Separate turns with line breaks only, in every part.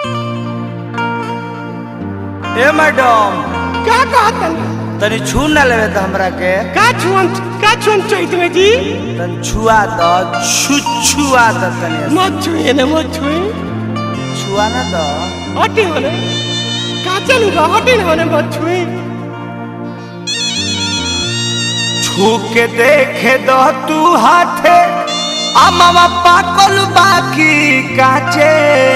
ए madam
का कहतन
तनी छू न लेवे त हमरा के
का छुअन का छुअन चैत में जी
तनी छुआ द छु छुआ द तनी
मत छुए ना मत छुए
छुआ न द
हटे होने का चलू बा हटे ना होने मत छुए
छू के देखे द तू हाथे आ मामा पाकल बाकी काचे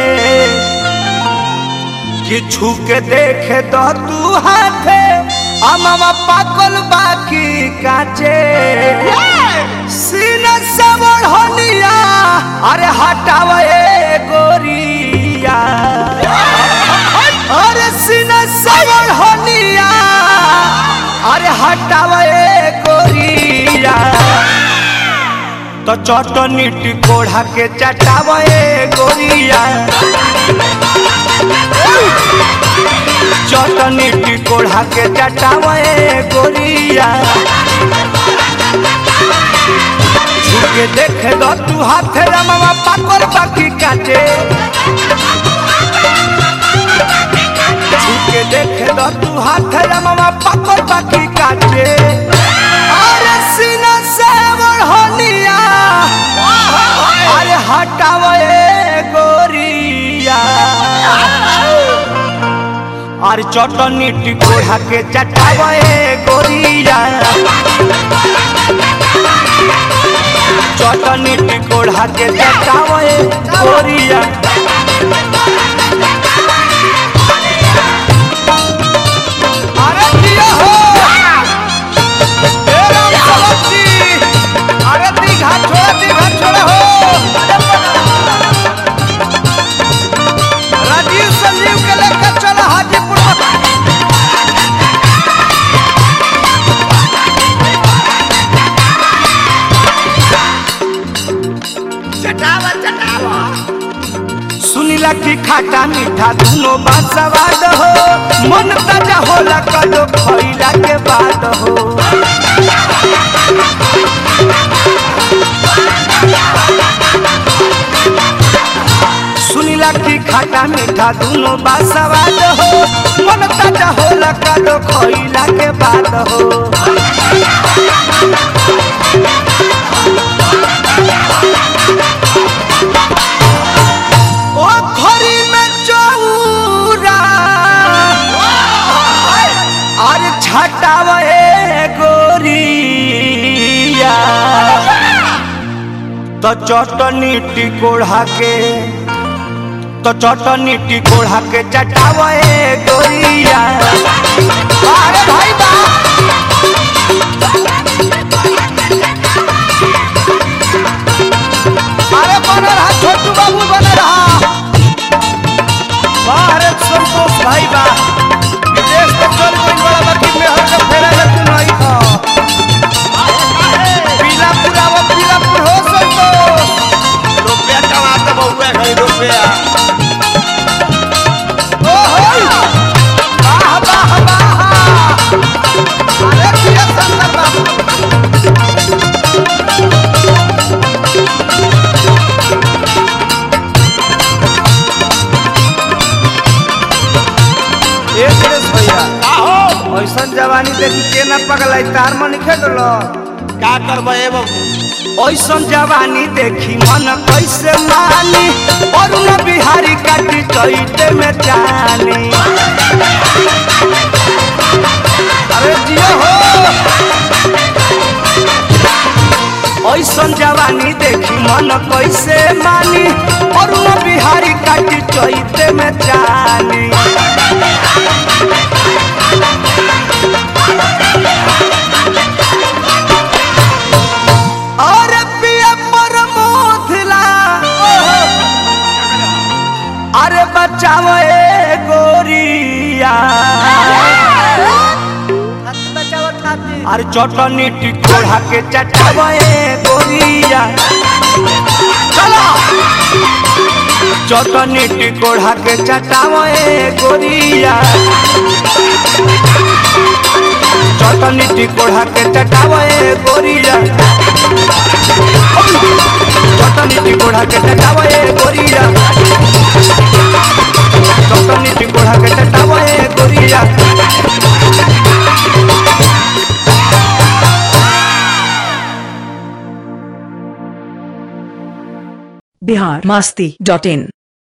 कि छू के देखे द तू हाथे आ मामा पाकल बाकी काचे सीना से बढ़निया अरे हटावे गोरिया अरे सीना से बढ़निया अरे हटावे गोरिया तो चटनी टिकोढ़ा के चटावे गोरिया चटनी टिकोढ़ा के चटावे गोरिया झुके देखे दो तू हाथे रमवा पाकर बाकी काटे झुके देखे दो तू हाथे रमवा पाकर बाकी काटे अरे सीना से बढ़निया अरे हटावे गोरिया अरे चटनी टिकोढ़ा के चटावे गोरिया चटनी टिकोढ़ा के चटावे गोरिया अरे दिया हो ए राम सलत जी अरे दीघा छोड़ा दीघा छोड़ा हो राजीव संजीव के लेकर चला हाजीपुर
चटावा चटावा
सुनीला की खाटा मीठा दुनो बात सवाद हो मन ताजा होला कदो खइला के बाद हो सुनीला की खाटा मीठा दुनो बात सवाद हो मन ताजा होला कदो खइला के बाद हो ओ घरी में चौरा और छटावे गोरिया तो चटनी टिकोढ़ा के तो चटनी टिकोढ़ा के चटावे गोरिया अरे भाई बा अरे बन रहा छोटू बाबू बन रहा बाहर एक संतोष भाई बा विदेश के चल कोई बड़ा बाकी में हर का फेरा ले तू नहीं खा पीलापुर आवा पीलापुर हो संतोष
रुपया कमाते बहुए गई रुपया
ओ हो वाह वाह वाह अरे पिया संतर बाबू ए सुरेश भैया
आहो
ऐसन जवानी देखी के ना पगलाई तार मन खेल
का करबे ए बाबू
ऐसन जवानी देखी मन कैसे मानी और न बिहारी काटी चैते में जानी अरे जियो हो ऐसन जवानी देखी मन कैसे मानी और न बिहारी काटी चैते में जानी और पिया पर मोथला अरे बचाओ ए गोरिया अरे चटनी टिकोढ़ा के चटाओ ए गोरिया चलो चटनी टिकोढ़ा के चटाओ ए गोरिया चटनी टिकोढ़ा के चटाओ ए गोरिया चटनी टिकोढ़ा के चटाओ ए गोरिया
बिहार मास्ती डॉट इन